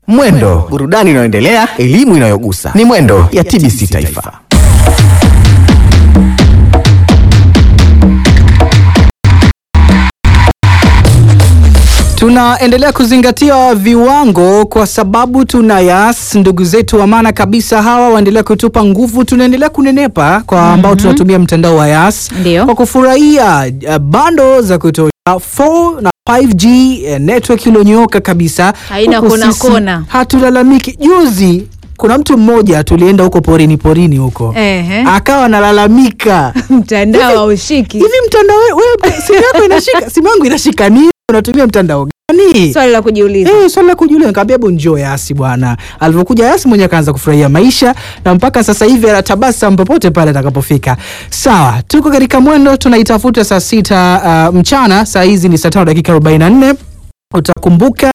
Mwendo, burudani inayoendelea, elimu inayogusa. Ni Mwendo ya TBC Taifa. Tunaendelea kuzingatia viwango kwa sababu tuna Yas, ndugu zetu wa maana kabisa hawa waendelea kutupa nguvu. Tunaendelea kunenepa kwa ambao tunatumia mtandao wa Yas Ndio. kwa kufurahia uh, bando za kutosha 4 na 5G eh, network iliyonyooka kabisa, Haina Huku kona sisi kona. Hatulalamiki. Juzi kuna mtu mmoja tulienda huko porini porini huko Ehe. akawa analalamika mtandao haushiki. hivi mtandao we- wewe simu yako inashika simu yangu inashika nini? Unatumia mtandao gani? Swali la kujiuliza. Eh, swali la kujiuliza. Nikamwambia hebu njoo Yasi bwana. Alivyokuja Yasi mwenyewe akaanza kufurahia maisha na mpaka sasa hivi anatabasamu popote pale atakapofika. Sawa, tuko katika mwendo tunaitafuta saa sita uh, mchana. Saa hizi ni saa tano dakika 44. Utakumbuka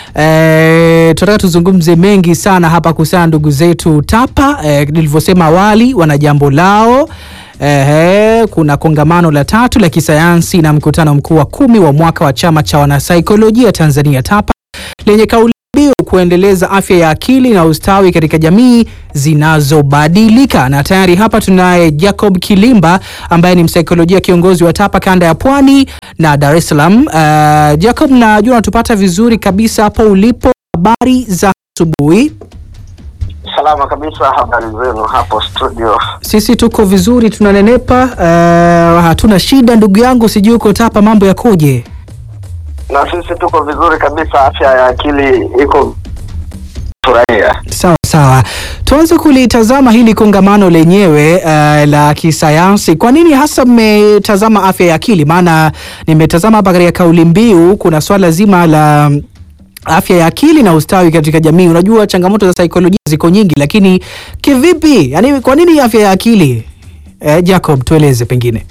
Eh, tunataka tuzungumze mengi sana hapa kuhusiana na ndugu zetu TAPA. Eh, nilivyosema awali wana jambo lao. Ehe, kuna kongamano la tatu la kisayansi na mkutano mkuu wa kumi wa mwaka wa chama cha wanasaikolojia Tanzania TAPA lenye kauli mbiu kuendeleza afya ya akili na ustawi katika jamii zinazobadilika. Na tayari hapa tunaye Jacob Kilimba ambaye ni msaikolojia kiongozi wa TAPA kanda ya Pwani na Dar es Salaam. Uh, Jacob, najua unatupata vizuri kabisa hapo ulipo. Habari za asubuhi. Salama kabisa, habari zenu hapo studio? Sisi tuko vizuri, tunanenepa, uh, hatuna shida. Ndugu yangu, sijui uko TAPA, mambo yakoje? Na sisi tuko vizuri kabisa, afya ya akili iko furahia. Sawa sawa, tuanze kulitazama hili kongamano lenyewe uh, la kisayansi. Kwa nini hasa mmetazama afya ya akili? Maana nimetazama hapa katika kauli mbiu kuna swala zima la mm, afya ya akili na ustawi katika jamii. Unajua changamoto za saikolojia ziko nyingi, lakini kivipi? Yani, kwa nini afya ya akili? Eh, Jacob, tueleze pengine.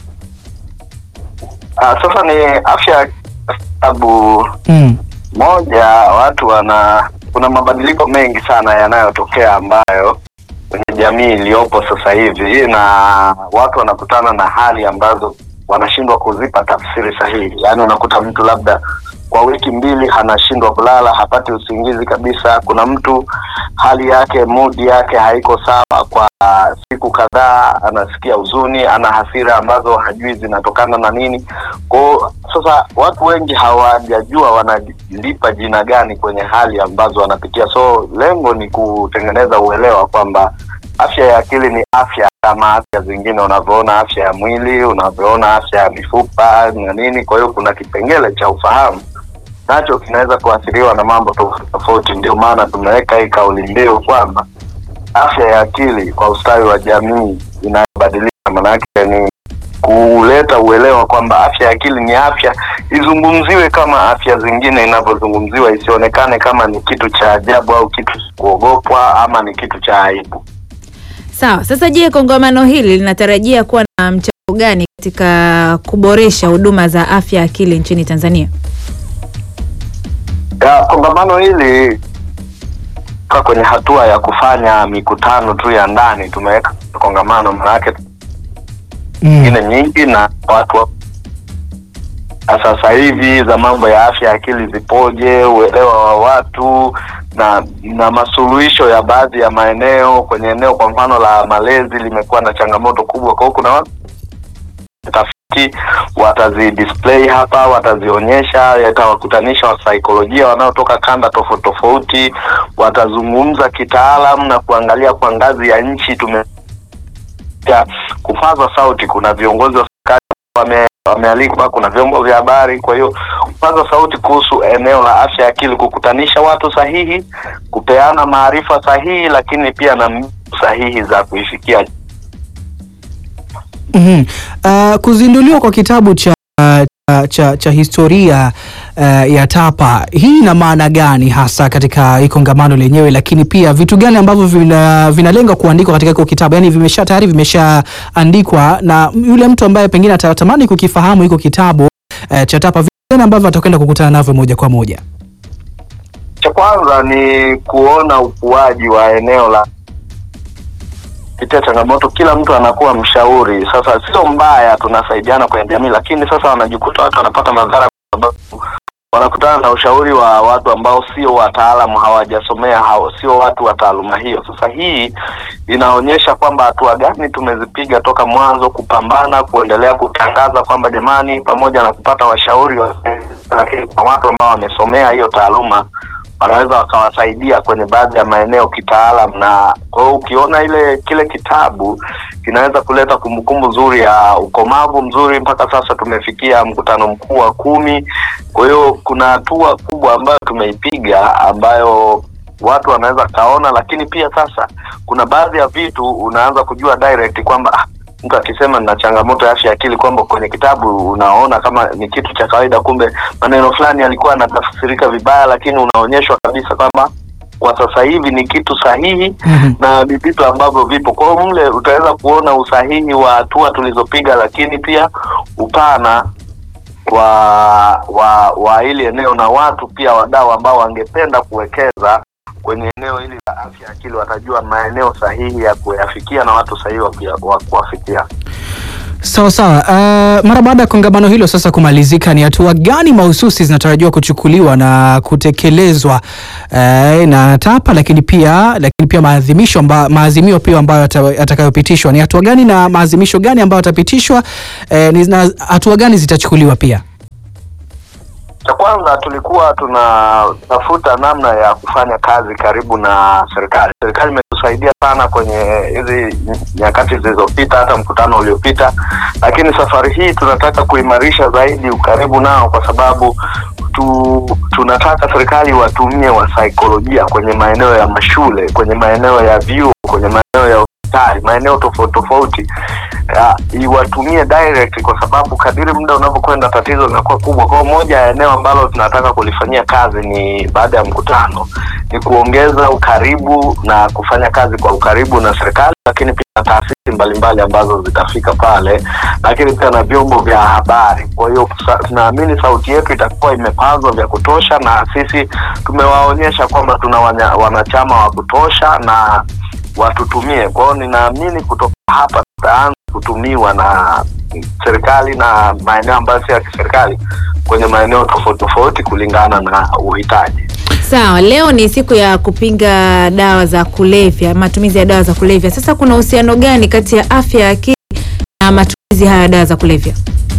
Ah, sasa ni afya ya sababu Mm. moja, watu wana kuna mabadiliko mengi sana yanayotokea ambayo kwenye jamii iliyopo sasa hivi, na watu wanakutana na hali ambazo wanashindwa kuzipa tafsiri sahihi. Yaani unakuta mtu labda kwa wiki mbili anashindwa kulala, hapati usingizi kabisa. Kuna mtu hali yake, mudi yake haiko sawa kwa siku kadhaa, anasikia huzuni, ana hasira ambazo hajui zinatokana na nini. Kwao sasa watu wengi hawajajua wanalipa jina gani kwenye hali ambazo wanapitia. So lengo ni kutengeneza uelewa kwamba afya ya akili ni afya kama afya zingine, unavyoona afya ya mwili, unavyoona afya ya mifupa na nini. Kwa hiyo kuna kipengele cha ufahamu nacho kinaweza kuathiriwa na mambo tofauti tofauti. Ndio maana tumeweka hii kauli mbiu kwamba afya ya akili kwa ustawi wa jamii inayobadilika. Maanake ni kuleta uelewa kwamba afya ya akili ni afya, izungumziwe kama afya zingine inavyozungumziwa, isionekane kama ni kitu cha ajabu au kitu cha kuogopwa ama ni kitu cha aibu. Sawa. Sasa je, kongamano hili linatarajia kuwa na mchango gani katika kuboresha huduma za afya ya akili nchini Tanzania? Ya, kongamano hili ka kwenye hatua ya kufanya mikutano tu ya ndani, tumeweka kongamano maanake Mm. nyingine nyingi na watu wa- na sasa hivi za mambo ya afya ya akili zipoje, uelewa wa watu na na masuluhisho ya baadhi ya maeneo. Kwenye eneo kwa mfano la malezi limekuwa na changamoto kubwa, kwa hiyo kuna watu tafiti watazi display hapa, watazionyesha, yatawakutanisha wasaikolojia wanaotoka kanda tofauti tofauti, watazungumza kitaalam na kuangalia kwa ngazi ya nchi tume ya kupaza sauti. Kuna viongozi wa serikali wame, wamealikwa, kuna vyombo vya habari. Kwa hiyo kupaza sauti kuhusu eneo la afya ya akili, kukutanisha watu sahihi, kupeana maarifa sahihi, lakini pia na mbinu sahihi za kuifikia Mhm. Uh, kuzinduliwa kwa kitabu cha, cha, cha, cha historia uh, ya TAPA hii ina maana gani hasa katika hii kongamano lenyewe, lakini pia vitu gani ambavyo vina, vinalenga kuandikwa katika hiko kitabu, yani vimesha tayari vimeshaandikwa na yule mtu ambaye pengine atatamani kukifahamu hiko kitabu uh, cha TAPA, vitu gani ambavyo atakwenda kukutana navyo moja kwa moja? Cha kwanza ni kuona ukuaji wa eneo la pitia changamoto, kila mtu anakuwa mshauri. Sasa sio mbaya, tunasaidiana kwenye jamii, lakini sasa wanajikuta watu wanapata madhara kwa sababu wanakutana na ushauri wa watu ambao sio wataalamu, hawajasomea hao, sio watu wa taaluma hiyo. Sasa hii inaonyesha kwamba hatua gani tumezipiga toka mwanzo kupambana, kuendelea kutangaza kwamba jamani, pamoja na kupata washauri wa, lakini kwa watu ambao wamesomea hiyo taaluma wanaweza wakawasaidia kwenye baadhi ya maeneo kitaalam, na kwa hiyo ukiona ile kile kitabu kinaweza kuleta kumbukumbu nzuri ya ukomavu mzuri. Mpaka sasa tumefikia mkutano mkuu wa kumi. Kwa hiyo kuna hatua kubwa ambayo tumeipiga ambayo watu wanaweza kaona, lakini pia sasa kuna baadhi ya vitu unaanza kujua direct kwamba ah, mtu akisema nina changamoto ya afya ya akili, kwamba kwenye kitabu unaona kama ni kitu cha kawaida, kumbe maneno fulani yalikuwa yanatafsirika vibaya, lakini unaonyeshwa kabisa kwamba kwa sasa hivi ni kitu sahihi Mhm. na ni vitu ambavyo vipo. Kwa hiyo mle utaweza kuona usahihi wa hatua tulizopiga, lakini pia upana wa wa wa hili eneo na watu pia wadau ambao wangependa kuwekeza kwenye eneo hili la afya ya akili watajua maeneo sahihi ya kuyafikia na watu sahihi wa kuya- wa kuwafikia. Sawa sawa. Uh, mara baada ya kongamano hilo sasa kumalizika, ni hatua gani mahususi zinatarajiwa kuchukuliwa na kutekelezwa uh, na TAPA, lakini pia lakini pia maadhimisho amba, maazimio pia ambayo yata- yatakayopitishwa ni hatua gani na maazimisho gani ambayo yatapitishwa eh, ni na hatua gani zitachukuliwa pia? Cha kwanza tulikuwa tunatafuta namna ya kufanya kazi karibu na serikali. Serikali imetusaidia sana kwenye hizi nyakati zilizopita, hata mkutano uliopita, lakini safari hii tunataka kuimarisha zaidi ukaribu nao, kwa sababu tu, tunataka serikali watumie wasaikolojia kwenye maeneo ya mashule, kwenye maeneo ya vyuo, kwenye maeneo ya hospitali, maeneo tofauti tofauti ya, iwatumie direct kwa sababu kadiri muda unavyokwenda tatizo linakuwa kubwa. Kwa hiyo moja ya eneo ambalo tunataka kulifanyia kazi ni baada ya mkutano ni kuongeza ukaribu na kufanya kazi kwa ukaribu na serikali, lakini pia na taasisi mbalimbali ambazo zitafika pale, lakini pia na vyombo vya habari. Kwa hiyo sa- tunaamini sauti yetu itakuwa imepazwa vya kutosha, na sisi tumewaonyesha kwamba tuna wanya- wanachama wa kutosha na watutumie. Kwa hiyo ninaamini kutoka hapa tutaanza kutumiwa na serikali na maeneo ambayo sio ya kiserikali kwenye maeneo tofauti tofauti kulingana na uhitaji. Sawa, leo ni siku ya kupinga dawa za kulevya, matumizi ya dawa za kulevya. Sasa kuna uhusiano gani kati ya afya ya akili na matumizi haya ya dawa za kulevya?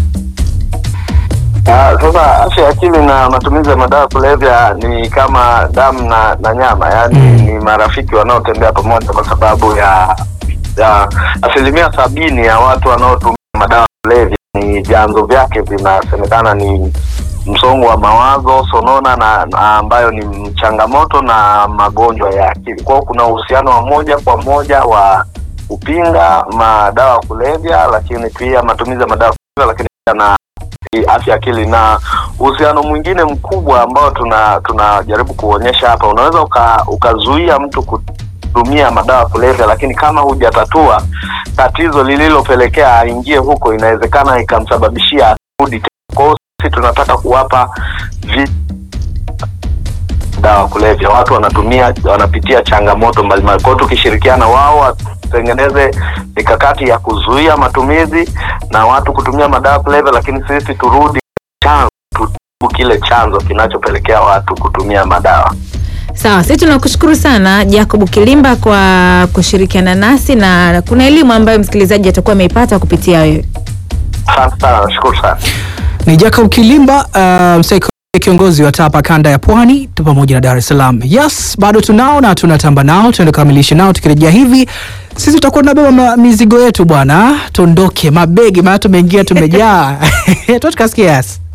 Ah, sasa afya ya akili na matumizi ya madawa ya kulevya ni kama damu na, na nyama, yaani ni marafiki wanaotembea pamoja, kwa sababu ya ya asilimia sabini ya watu wanaotumia madawa ya kulevya ni vyanzo vyake vinasemekana ni msongo wa mawazo, sonona na, na ambayo ni changamoto na magonjwa ya akili. Kwa hiyo kuna uhusiano wa moja kwa moja wa kupinga madawa ya kulevya, lakini pia matumizi ya madawa ya kulevya, lakini pia na i- afya ya akili na uhusiano mwingine mkubwa ambao tuna tunajaribu kuonyesha hapa, unaweza uka, ukazuia mtu kutumia madawa ya kulevya, lakini kama hujatatua tatizo lililopelekea aingie huko, inawezekana ikamsababishia arudi tena. Kwa hiyo sisi tunataka kuwapa vi dawa ya kulevya, watu wanatumia wanapitia changamoto mbalimbali. Kwa hiyo tukishirikiana wao watengeneze mikakati ya kuzuia matumizi na watu kutumia madawa ya kulevya, lakini sisi turudi chanzo, tutibu kile chanzo kinachopelekea watu kutumia madawa. Sawa, sisi tunakushukuru sana Jacob Kilimba kwa kushirikiana nasi na kuna elimu ambayo msikilizaji atakuwa ameipata kupitia wewe. Asante sana, nashukuru sana. Ni Jacob Kilimba, uh, msaikolojia kiongozi wa TAPA kanda ya Pwani tu pamoja na Dar es Salaam. Yes, bado tunao na tunatamba nao, tuende kukamilisha nao. Tukirejea hivi sisi tutakuwa tunabeba ma- mizigo yetu bwana, tuondoke mabegi, maana tumeingia tumejaa. tu tukasikia yes.